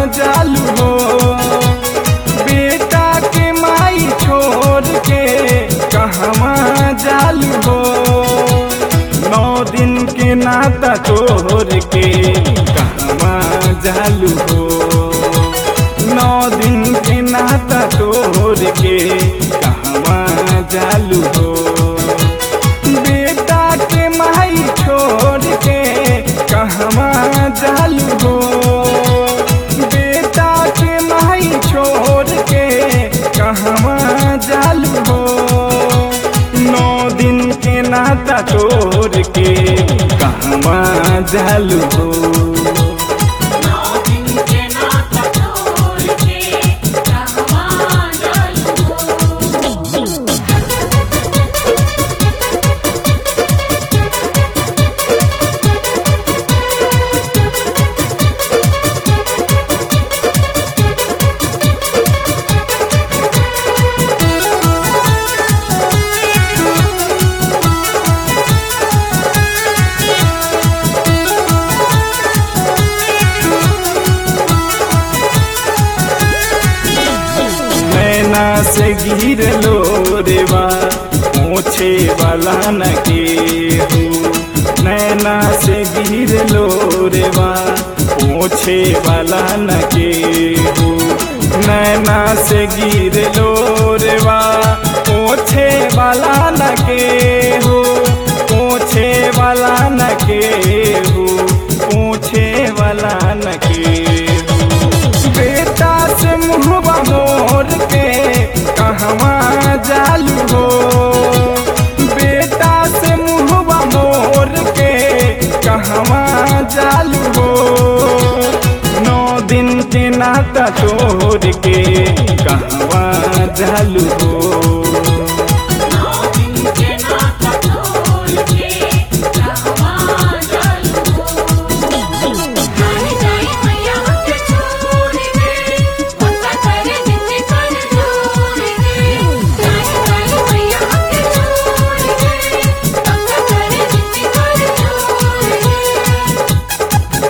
जालू हो बेटा के माई छोड़ के कहवा जालू हो नौ दिन के नाता तोड़ के कहवा जालू हो नौ दिन के नाता तोड़ के कहवा जालू हो बेटा के माई छोड़ के कहवा जालू हो बेटा के माई छोड़ के कहवा जालू हो नौ दिन के नाता तोड़ के कहवा जालू हो नौ दिन के नाता तोड़ के कहवा जालू हो नैना से गिर लो रेवा मोछे वाला न के हो नैना से गिर लो रेवा मोछे वाला न के हो नैना से गिर लो रेवा मोछे वाला न के हो पोछे वाला न के हो पोछे वाला न के हो बेटा से मुहबा मोर के कहवा जालू हो बेटा से मुहबा मोर के कहवा जालू हो नौ दिन के नाता तोड़ के कहवा जालू हो नौ दिन के नाता तोड़ के कहवा जालू हो जाने जाए मैया के छोड़ के पता करे जिसे कर जोड़ के जाने जाए मैया के छोड़ के पता करे जिसे कर जोड़ के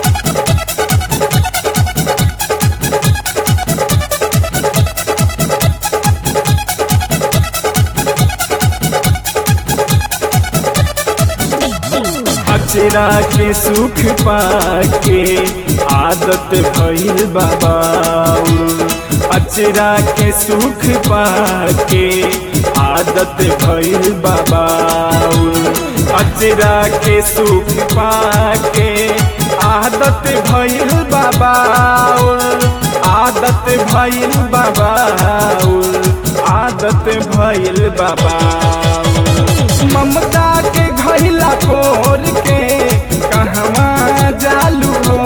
अचरा के सुख पाके आदत भइल बाबाउल अचरा के सुख पाके आदत भइल बाबाउल अचरा के सुख पाके आदत भइल बाबाउल आदत भइल बाबाउल आदत भइल बाबाउल ममता के घैला खोर के कहवा जालू हो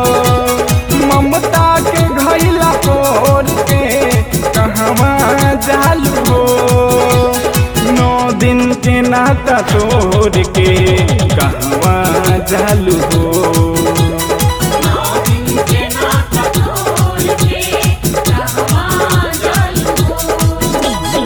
ममता के घैला खोर के कहवा जालू हो नौ दिन के नाता तोड़ के कहवा जालू हो नौ दिन के नाता तोड़ के कहवा जालू हो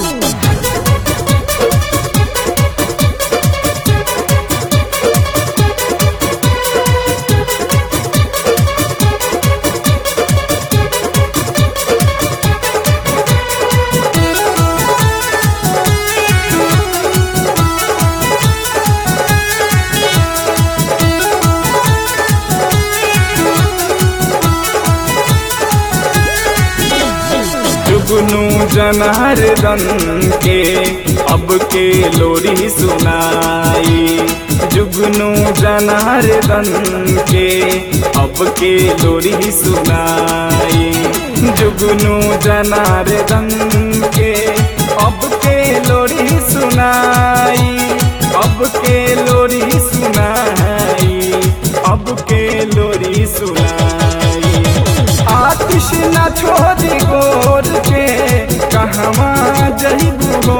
जुगनू जनार्दन के अब के लोरी सुनाई जुगनू जनार्दन के अब के लोरी सुनाई जुगनू जनार्दन के अब के लोरी सुनाई अब के लोरी सुनाई अब के लोरी सुनाई आतिश न छोड़ गोर के कहवा जइबू हो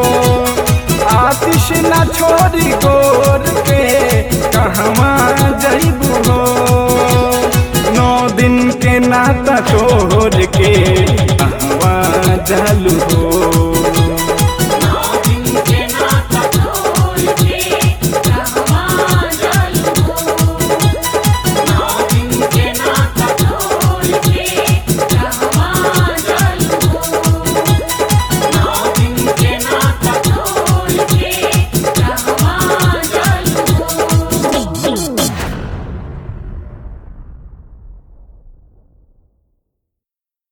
आतिश न छोड़ गोर के कहवा जइबू हो नौ दिन के नाता तोड़ के कहवा जालू हो